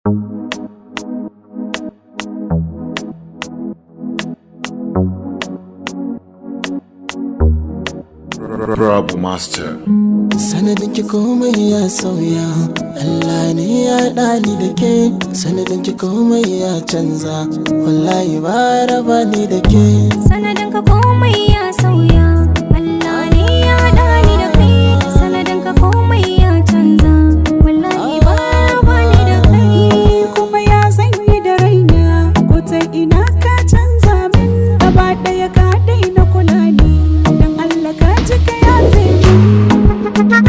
Rabu Master. sanadin ki komai ya sauya Allah ne ya ɗani da ke sanadin ki komai ya canza wallahi ba raba ni da ke sanadin ka komai ya sauya Allah ne ya haɗa ni da kai sanadin ka komai ya canza wallahi ba ba ni da kai kuma ya zanyi da raina ko ta ina ka canza min gaba ɗaya ka daina kula ni dan Allah ka ji ka yafe min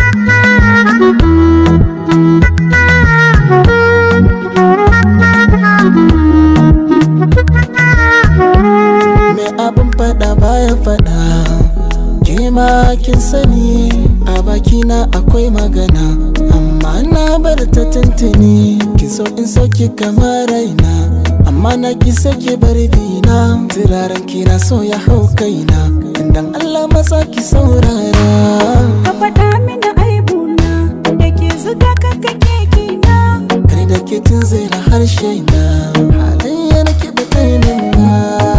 me abin faɗa baya faɗa ke ma kin sani a bakina akwai magana amma na bar ta tuntuni kin so in sauki kamar raina amma na ki sake bar bina turaren kina so ya hau kaina dan Allah matsa ki saurara ka faɗa mini aibuna da ke zuga ka kake kina kai da ke tun zira harshe na halayya na ki batainin na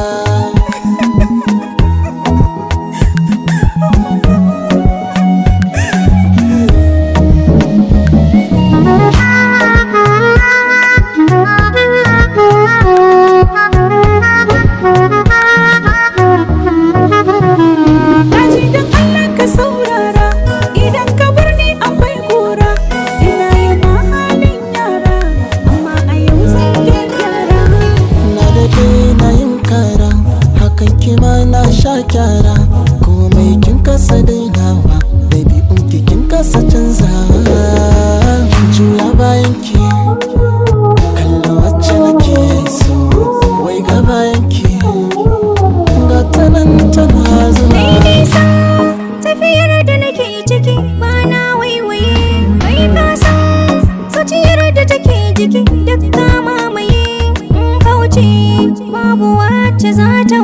Daji dan Allah ka saurara idan ka bar ni akwai kura ina yi ma halin yara amma a yau zan gyara na daɗe na yin kara hakan kima na sha kyara komai kin kasa dainawa ɗabi'un ki kin kasa canzawa juya bayan ki kalla wacce nake so wai ga bayan ki ga ta nan tana zuwa Mai nisa tafiyar da nake ciki ba na waiwaye mai kasa zuciyar da take jiki duk ta mamaye in kauce babu wacce za ta